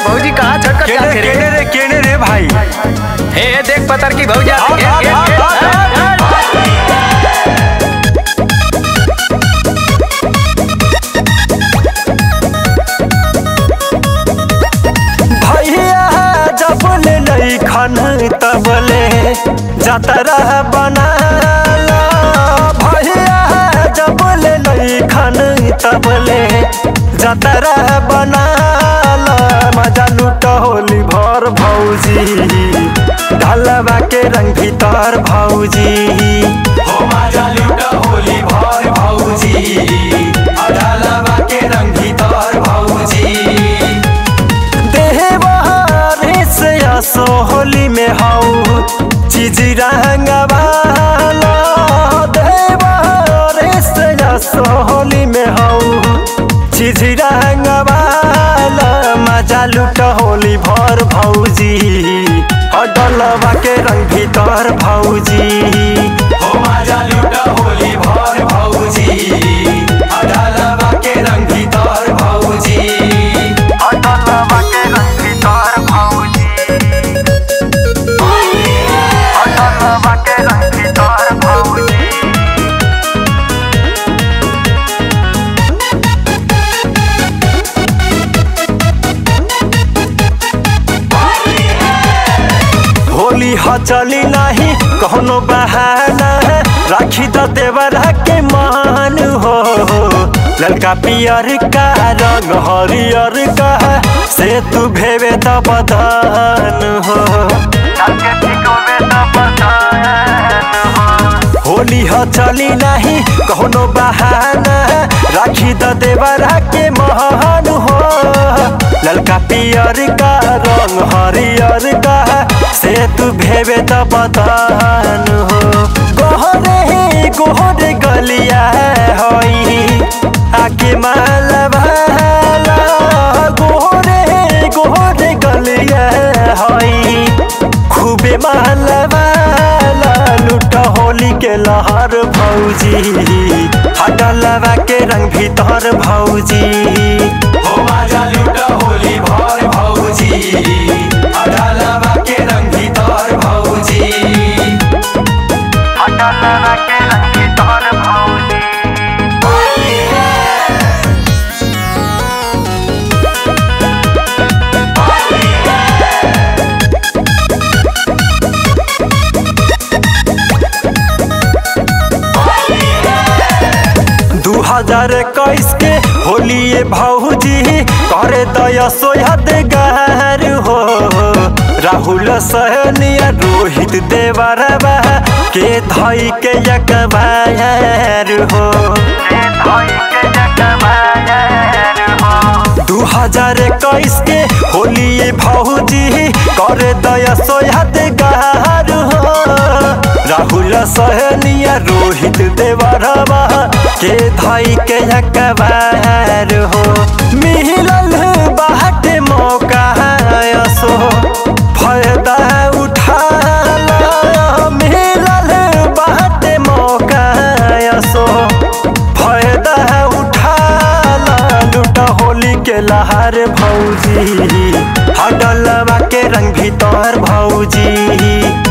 भौजी कहाँ छटक केने जाते रे केने रे केने रे भाई हे देख पतर की भौजा भाग, भाग, भाग, भाग, भैया जब ले लई खन तबले जतरा बनाला भैया जब ले लई खन तबले जतरा बनाला मजा लूट होली भर भौजी ढलवा के रंग भीतर भौजी हो मजा लूट होली भर भौजी ढलवा के रंग भीतर भौजी देहवारे से असो होली में हाउ चीज रंगवाला देहवारे से असो होली में हाउ चीज रंगवाला मजा लूट होली भर भौजी अडलवा के रंग भीतर भौजी हो मजा लूट होली भर भौजी अडलवा के रंग भीतर भौजी अडलवा के रंग भीतर भौजी अडलवा के रंग भीतर भौजी होली ह चली नाही कौनो बहाना राखी द देवरा के मान हो ललका पियर का रंग हरियर का से तू भेवे द बदन हो होली ह चली नाही कौनो बहाना राखी द देवरा के महान हो ललका पियर का रंग हरियर का से तू भेवे त बदन हो गोहरे गोहरे गलिया होई आके माला भाला गोहरे गोहरे गलिया होई खूबे माला भाला लूट होली के लहर भौजी हटलवा के रंग भीतर भौजी हो माजा लूट होली भर भौजी हटलवा के रंग भीतर भौजी हटलवा के रंग भीतर भौजी दू हजार इक्कीस के होली भौजी करे दया सोहद गार हो राहुल सहनिया रोहित देवरबा के धई के यकबायर हो दू हजार इक्कीस के होली भौजी करे दया सोहद गार हो राहुल सहनिया रोहित देवरबा के धई के यकबार हो मिलल बाट मौका असो फायदा उठाला मिलल बाट मौका असो फायदा उठाला लूट होली के लहार भौजी हडलवा के रंग भीतर भौजी